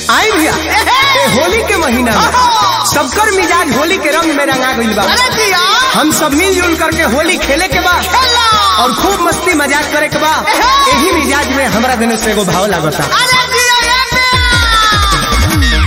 आई भैया ए होली के महीना में सबकर मिजाज होली के रंग में रंगा गइल बा अरे दिया हम सब मिलजुल करके होली खेले के बा खेला और खूब मस्ती मजाक करे के बा यही मिजाज में हमरा देने से एगो भाव लागता अरे दिया ये दिया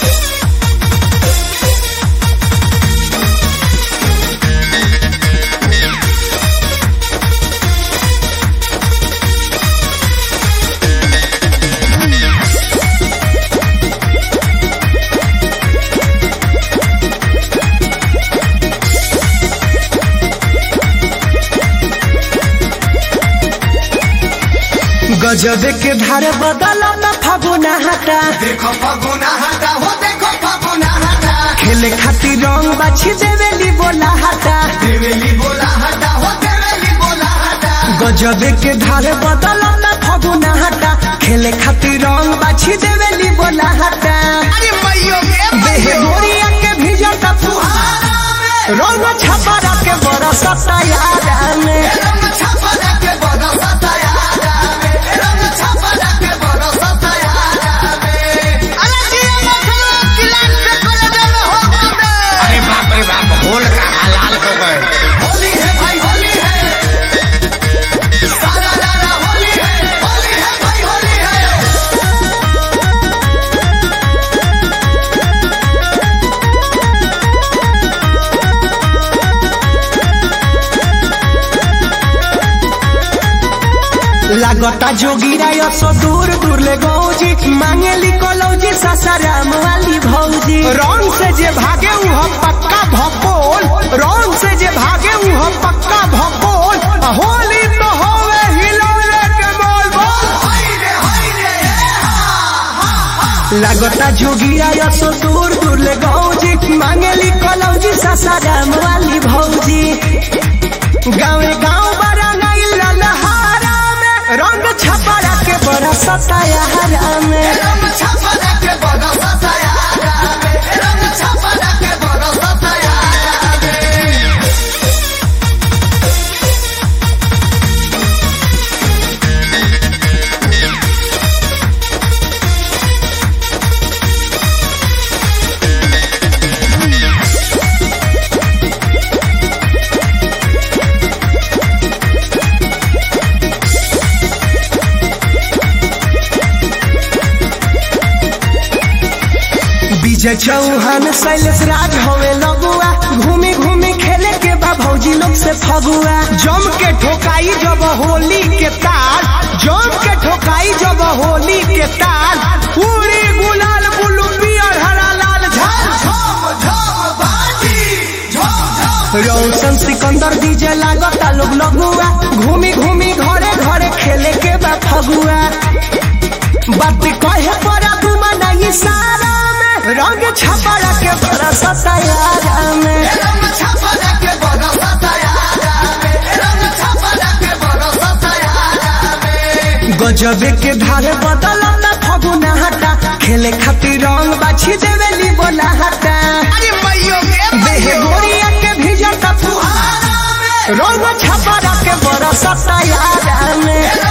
गजबे के धार बदला न फागुना हटा देखो फगुना हटा हो देखो फगुना हटा खेले खातिर रंग बाछी देवेली बोला हटा देवेली बोला हटा हो देवेली बोला हटा गजबे के धार बदला न फागुना हटा खेले खातिर रंग बाछी देवेली बोला हटा अरे मैयो के देह मैयो गोरिया के भिजता फुहारा रंग छपरा के बरसता यारा में रंग छपरा के बरसता यारा में रंग छपरा के बरसता यारा में अरे दिया मखलो किलान से कर दे हो कबे अरे बाप रे बाप होल का हलाल हो गए होली है भाई होली है सारा लाला होली है होली है भाई होली है लागता जोगिरा सो दूर दूर ले गौजी मांगेली कलौजी सासाराम वाली भौजी रंग से जे भागे उह पक्का भपोल रंग से जे भागे उह पक्का भपोल होली तो होवे हिलौले के बोल बोल हाय रे हाय रे लागता जोगिरा सो दूर दूर ले गौजी मांगेली कलौजी सासाराम वाली भौजी गाँव गाँव बड़ा नहीं ललहारा में रंग छपरा के बड़ा सताया में रंग छपरा के बरसता यारा में रंग छपरा के बरसता यारा में विजय चौहान शैलेश राज हवे लगुआ घूमी घूमी खेले के बा भौजी लोग से फगुआ जम के ठोकाई जब होली के तार जम के ठोकाई जब होली के तार पूरी गुलाल बुलू पियर हरा लाल झाल झम झम बाजी झम झम रौशन सिकंदर डीजे लागता लोग लगुआ घूमी घूमी घरे घरे खेले के बा फगुआ बात कहे पड़ा तुमा नहीं सारा में रंग छपरा के बरसता यारा में रंग छपरा के बरसता यारा में रंग छपरा के बरसता यारा में गजबे के धारे बदला न फगुना हटा खेले खातिर रंग बाछी देवेली बोला हटा अरे मैयो के देह मैयो गोरिया के भिजता फुहारा में रंग छपरा के बरसता यारा में